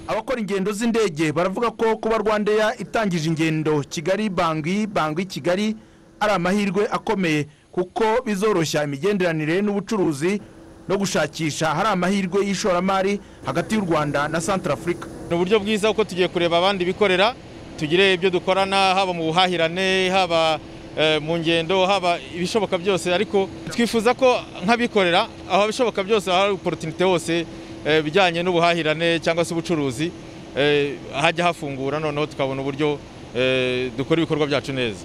abakora ingendo z'indege baravuga ko kuba rwandeya itangije ingendo kigali bangwi bangwi kigali ari amahirwe akomeye kuko bizoroshya imigenderanire n'ubucuruzi no gushakisha hari amahirwe y'ishoramari hagati y'u rwanda na santarafurika ni uburyo bwiza kuko tugiye kureba abandi bikorera tugire ibyo dukorana haba mu buhahirane haba mu ngendo haba ibishoboka byose ariko twifuza ko nk'abikorera aho bishoboka byose hari porotinite hose ibijyanye n'ubuhahirane cyangwa se ubucuruzi hajya hafungura noneho tukabona uburyo dukora ibikorwa byacu neza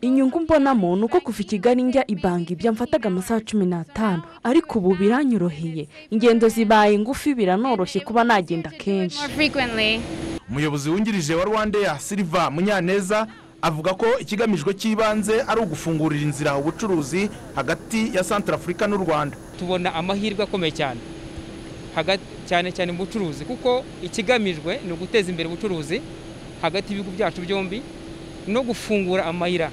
inyungu mbonamo ni uko kuva i kigali njya i banki byamfataga amasaha cumi n'atanu ariko ubu biranyoroheye ingendo zibaye ngufi biranoroshye kuba nagenda kenshi umuyobozi wungirije wa rwandeya siriva munyaneza avuga ko ikigamijwe cy'ibanze ari ugufungurira inzira ubucuruzi hagati ya santarafurika n'u rwanda tubona amahirwe akomeye cyane cyane cyane mu bucuruzi kuko ikigamijwe ni uguteza imbere ubucuruzi hagati y'ibihugu byacu byombi no gufungura amayira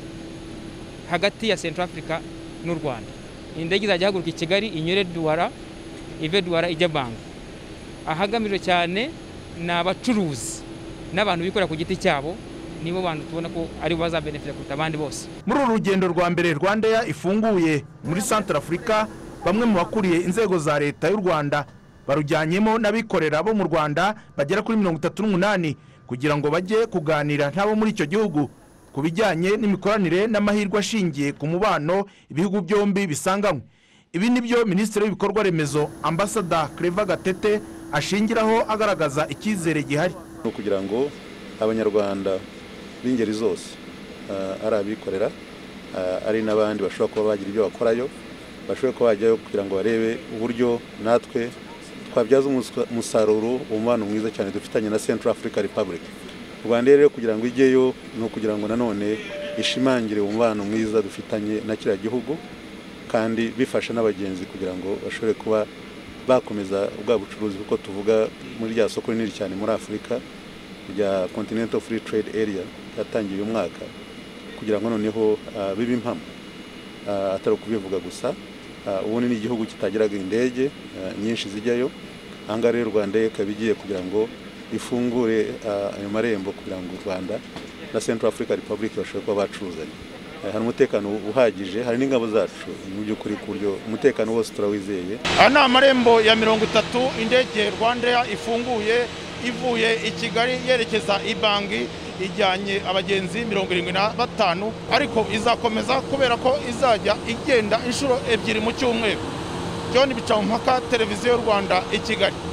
hagati ya santarafurika n'u rwanda indege izajya ihaguruka i kigali inyure duwara ive duwara ijya banki ahagamijwe cyane ni abacuruzi n'abantu bikorera ku giti cyabo nibo bantu tubona ko aribo bazabenefita kuruta abandi bose muri uru rugendo rwa mbere rwandeya ifunguye muri santara afurika bamwe mu bakuriye inzego za leta y'u rwanda barujyanyemo n'abikorera bo mu rwanda bagera kuri mirongo itatu n'umunani kugira ngo bajye kuganira n'abo muri icyo gihugu ku bijyanye n'imikoranire n'amahirwe ashingiye ku mubano ibihugu byombi bisanganywe ibi ni byo minisitiri w'ibikorwa remezo ambasada Claver gatete ashingiraho agaragaza icyizere gihari ni ukugira ngo abanyarwanda b'ingeri zose ari abikorera ari n'abandi bashobora kuba bagira ibyo bakorayo bashobora kuba bajyayo kugira ngo barebe uburyo natwe twabyaza umusaruro umubano mwiza cyane dufitanye na Central Africa Republic u rwanda rero kugira ngo ijyeyo ni ukugira ngo nanone ishimangire umubano mwiza dufitanye na kiriya gihugu kandi bifasha n'abagenzi kugira ngo bashobore kuba bakomeza bwa bucuruzi kuko tuvuga muri rya soko rinini cyane muri afurika rya continental free trade area yatangiye uyu mwaka kugira ngo noneho bibe impamo atari ukubivuga gusa ubundi ni igihugu kitagiraga indege nyinshi zijyayo ahangaha rero u rwanda ikaba igiye kugira ngo ifungure ayo marembo kugira ngo u rwanda na central africa republic bashobore kuba bacuruzanya hari umutekano uhagije hari n'ingabo zacu mu by'ukuri ku buryo umutekano wose turawizeye aha ni amarembo ya mirongo itatu indege rwanda ifunguye ivuye i kigali yerekeza i banki ijyanye abagenzi mirongo irindwi na batanu ariko izakomeza kubera ko izajya igenda inshuro ebyiri mu cyumweru john bicamumpaka televiziyo y'u rwanda i kigali